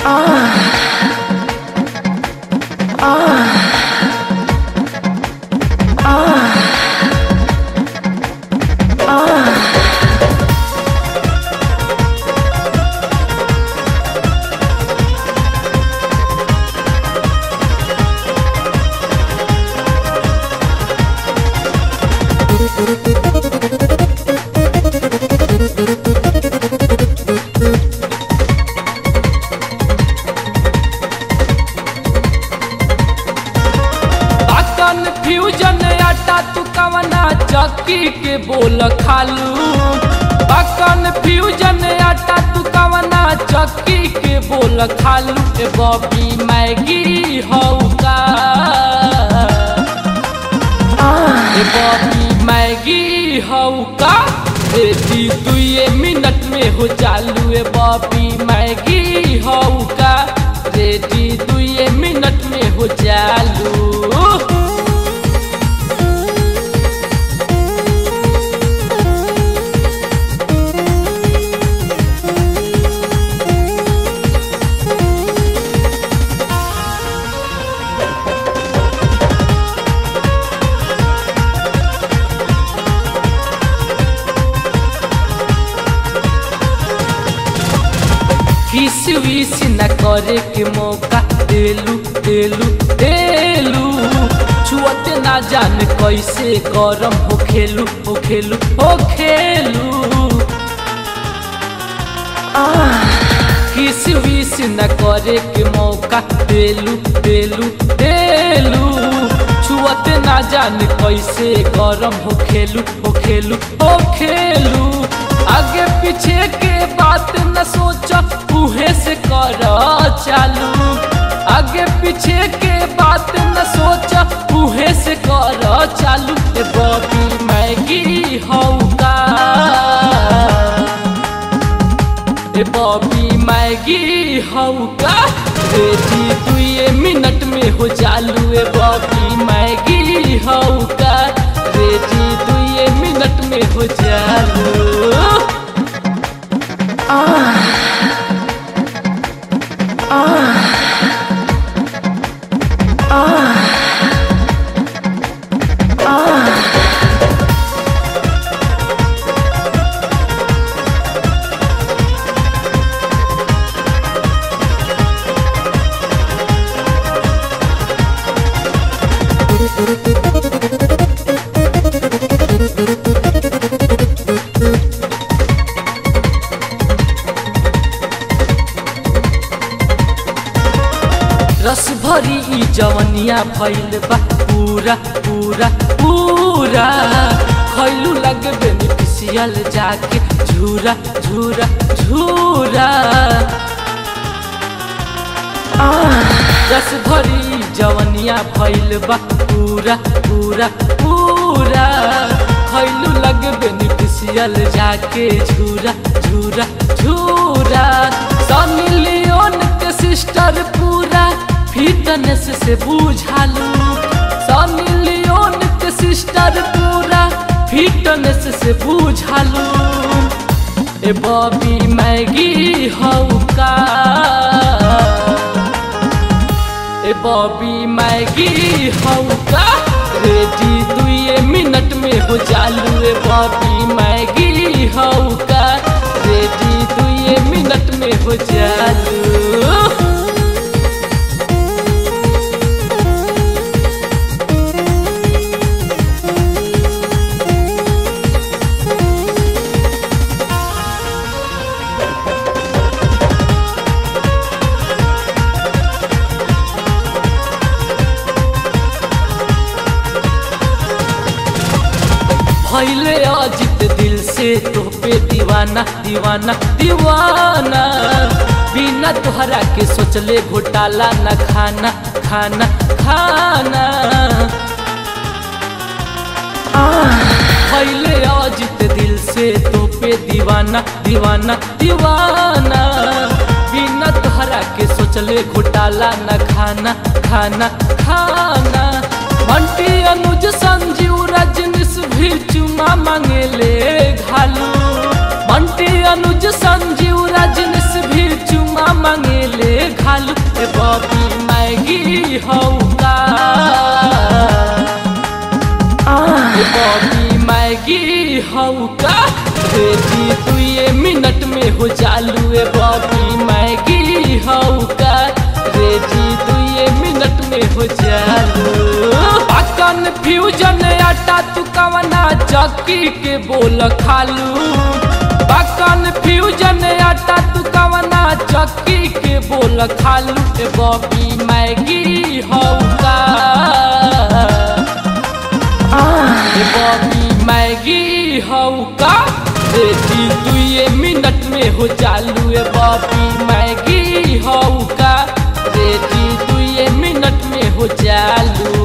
confusion आटा तू कवना चक्की के बोल खालू बा कन्फ्यूजन आटा तू कवना चक्की के बोल खालू ए बॉबी मैगी हौका ए बॉबी मैगी हौका रेडी दुए मिनट में हो चालू ए बॉबी मैगी हौका रेडी दुए मिनट में हो चालू किस विस न करे के मौका देलू देलू देलू छुअते ना जान कैसे गरम हो खेलू हो खेलू हो खेलू किस विस न करे के मौका देलू देलू देलू छुअते ना जान कैसे गरम हो खेलू हो खेलू हो खेलू आगे पीछे के बात न सोच उहे से कर चालू आगे पीछे के बात न सोच उहे से कर चालू ए बॉबी मैगी हौका ए बॉबी मैगी हौका रेडी दुए मिनट में हो चालू ए बॉबी मैगी हौका रेडी दुए मिनट में हो चालू रस भरी ई जवनिया भइल बा पूरा पूरा पूरा खैलू लग बेनिफिशियल जाके झूरा झूरा झूरा रस भरी ई जवनिया भइल बा पूरा पूरा पूरा खैलू लग बेनिफिशियल जाके झूरा झूरा झूरा सनी लियोन के सिस्टर पूरा फिटनेस से बुझालू सनी लियोन के सिस्टर पूरा फिटनेस से बुझालू ए बॉबी मैगी हौका ए बॉबी मैगी हौका रेडी दुए मिनट में हो चालू ए बॉबी मैगी हौका रेडी दुए मिनट में हो चालू भैले अजित दिल से तो पे दीवाना दीवाना दीवाना बिना तोहरा के सोचले घोटाला न खाना खाना खाना भैले अजित दिल से तो पे दीवाना दीवाना दीवाना बिना तोहरा के सोचले घोटाला न खाना खाना खाना बंटी अनुज संजीव रजनीश भी चुमा मांगेले घालू बंटी अनुज संजीव रजनीश भी चुमा मांगेले घालू ए बॉबी मैगी हऊ का रेडी दुए मिनट में हो जालू अकन फ्यूजन आटा तू कवना चक्की के बोल खालू बकन फ्यूजन आटा तू कवना चक्की के बोल खालू ए बॉबी मैगी हऊ का ए बॉबी मैगी हऊ का रेडी दुए मिनट में हो चालू ए बॉबी मैगी हऊ का रेडी दुए मिनट में हो चालू